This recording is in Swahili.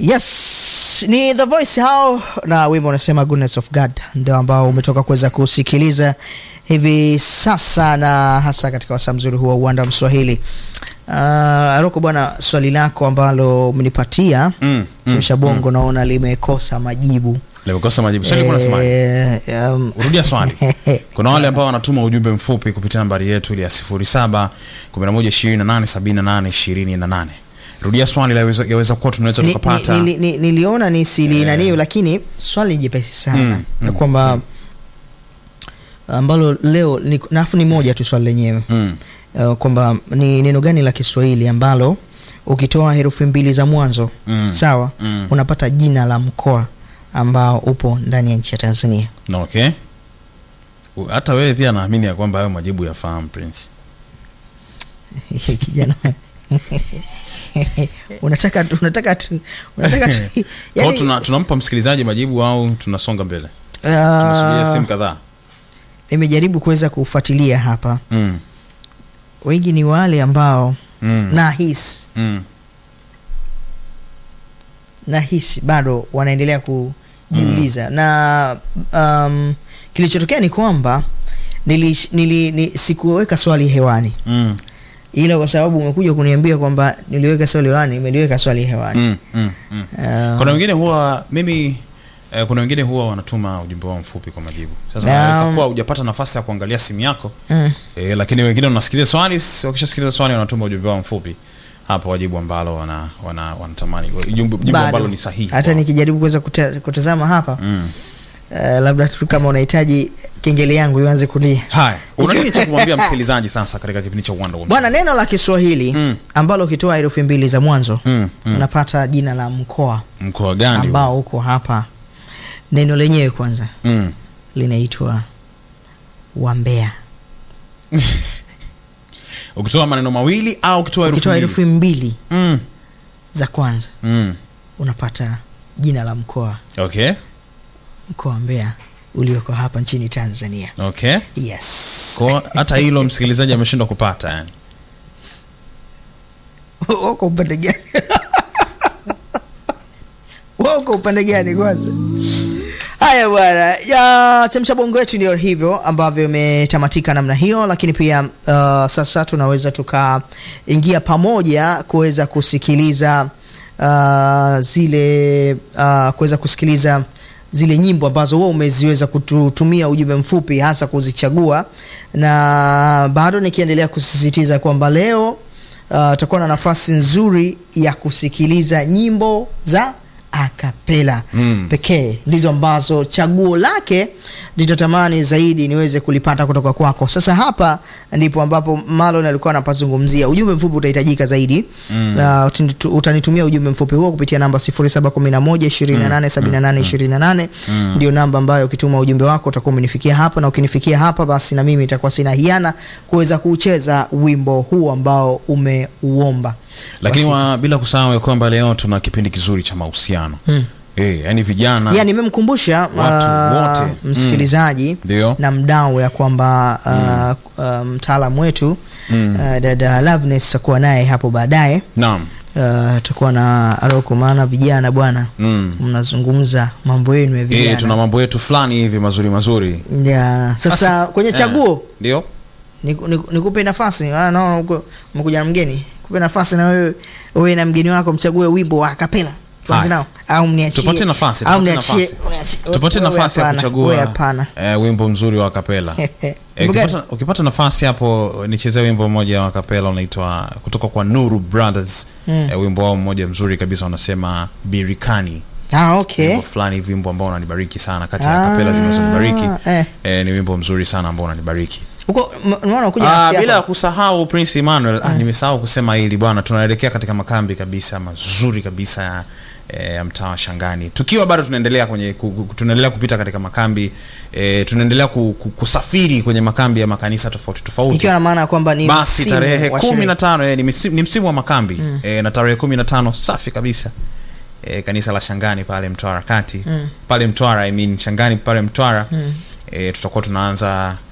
yes ni the voice hao na wimbo unasema goodness of god ndio ambao umetoka kuweza kusikiliza hivi sasa na hasa katika wasaa mzuri huwa uwanda wa mswahili uh, roko bwana swali lako ambalo umenipatia Mm, mm, chemsha bongo naona limekosa majibu limekosa majibu swali kuna semaje Eh, um, rudia swali kuna wale ambao wanatuma ujumbe mfupi kupitia nambari yetu ile ya 07 11287828 rudia swali laweza- yaweza kuwa tunaweza ni, tukapata ni, ni, ni, niliona ni sili naniyo lakini swali jepesi sana Mm, na mm, kwamba ambalo leo ni, nafu ni moja tu swali lenyewe mm. uh, kwamba ni neno gani la kiswahili ambalo ukitoa herufi mbili za mwanzo Mm. sawa Mm. unapata jina la mkoa ambao upo ndani ya nchi ya tanzania Na okay U- hata wewe pia naamini ya kwamba hayo majibu yafahamu prince kijana unataka tu- unataka tu- unataka tu- Kwa hiyo yani, tuna, tunampa msikilizaji majibu au tunasonga mbele uh, tunasubiria simu kadhaa nimejaribu kuweza kufuatilia hapa mm. wengi ni wale ambao mm. nahisi mm. nahisi bado wanaendelea kujiuliza mm. na um, kilichotokea ni kwamba nili, nili, ni, sikuweka swali hewani mm. ila kwa sababu umekuja kuniambia kwamba niliweka swali hewani imeliweka swali hewani mm. mm. mm. Uh, kuna wengine huwa mimi eh, kuna wengine huwa wanatuma ujumbe wao mfupi kwa majibu sasa Na- unaweza kuwa hujapata nafasi ya kuangalia simu yako mm, eh, lakini wengine unasikiliza swali s- wakishasikiliza swali wanatuma ujumbe wao mfupi hapo wajibu ambalo wana, wana, wanatamani jibu jibu bado. ambalo ni sahihi hata kwao. nikijaribu kuweza kuta- kutazama hapa mm. uh, labda tu kama unahitaji kengele yangu ianze kulia haya una nini cha kumwambia msikilizaji sasa katika kipindi cha uwanda wa bwana neno la kiswahili Mm. ambalo ukitoa herufi mbili za mwanzo mm. mm. unapata jina la mkoa mkoa gani huo? ambao uko hapa neno lenyewe kwanza mm. linaitwa wambea ukitoa maneno mawili au ukitoa herufi ukitoa mbili? herufi mbili mm. za kwanza mm. unapata jina la mkoa okay mkoa wa mbeya ulioko hapa nchini tanzania okay yes kwa hata hilo msikilizaji ameshindwa kupata yani wako upande gani wako upande gani kwanza haya bwana ya chemsha bongo yetu ndio hivyo ambavyo imetamatika namna hiyo lakini pia uh, sasa tunaweza tukaingia pamoja kuweza kusikiliza uh, zile uh, kuweza kusikiliza zile nyimbo ambazo wewe umeziweza kututumia ujumbe mfupi hasa kuzichagua na bado nikiendelea kusisitiza kwamba leo uh, tutakuwa na nafasi nzuri ya kusikiliza nyimbo za akapela Mm. pekee ndizo ambazo chaguo lake litatamani zaidi niweze kulipata kutoka kwako sasa hapa ndipo ambapo malon alikuwa anapazungumzia ujumbe mfupi utahitajika zaidi mm. uh, utanitu- utanitumia ujumbe mfupi huo kupitia namba 711 mm. ndio namba ambayo ukituma ujumbe wako utakuwa umenifikia hapa na ukinifikia hapa basi na mimi itakuwa sina hiana kuweza kucheza wimbo huu ambao umeuomba lakini Basi- wa, bila kusahau ya kwamba leo tuna kipindi kizuri cha mahusiano Hmm. eh, yani vijana ya nimemkumbusha Watu uh, wote. msikilizaji Ndio. na mdau ya kwamba uh, uh, mtaalam wetu Mm. uh, dada Loveness tutakuwa naye hapo baadaye naam uh, tutakuwa na Aroko maana vijana bwana mm. mnazungumza mambo yenu ya eh, vijana tuna mambo yetu fulani hivi mazuri mazuri ya, sasa kwenye eh, chaguo ndio niku- niku- nikupe nafasi maana naona uko- umekuja na mgeni kupe nafasi na wewe wewe na mgeni wako mchague wimbo wa kapela tuanze Haya. nao au mniachie tupate nafasi au tupate mniachie nafasi, uniachie- tupate wewe nafasi ya hapana, wewe kuchagua hapana eh, wimbo mzuri wa kapela eh, Wimbo gani? ukipata, ukipata nafasi hapo nichezee wimbo mmoja wa kapela unaitwa kutoka kwa nuru brothers Mm. eh, wimbo wao mmoja mzuri kabisa wanasema birikani ah, okay wimbo fulani hivi wimbo ambao unanibariki sana kati ya Ah, kapela zinazonibariki eh. eh, ni wimbo mzuri sana ambao unanibariki huko m- unaona kuja Ah, bila ya kusahau prince emmanuel ah, nimesahau kusema hili bwana tunaelekea katika makambi kabisa mazuri kabisa ya eh, ya mtaa wa shangani tukiwa bado tunaendelea kwenye ku, ku, tunaendelea kupita katika makambi eh, tunaendelea ku, ku, kusafiri kwenye makambi ya makanisa tofauti tofauti ikiwa na maana ya kwamba ni basi msimu tarehe wa kumi sherehe. na tano eh, ni, msimu, ni msimu wa makambi mm. eh, na tarehe kumi na tano safi kabisa eh, kanisa la shangani pale mtwara kati Mm. pale mtwara I mean, shangani pale mtwara mm. eh, tutakuwa tunaanza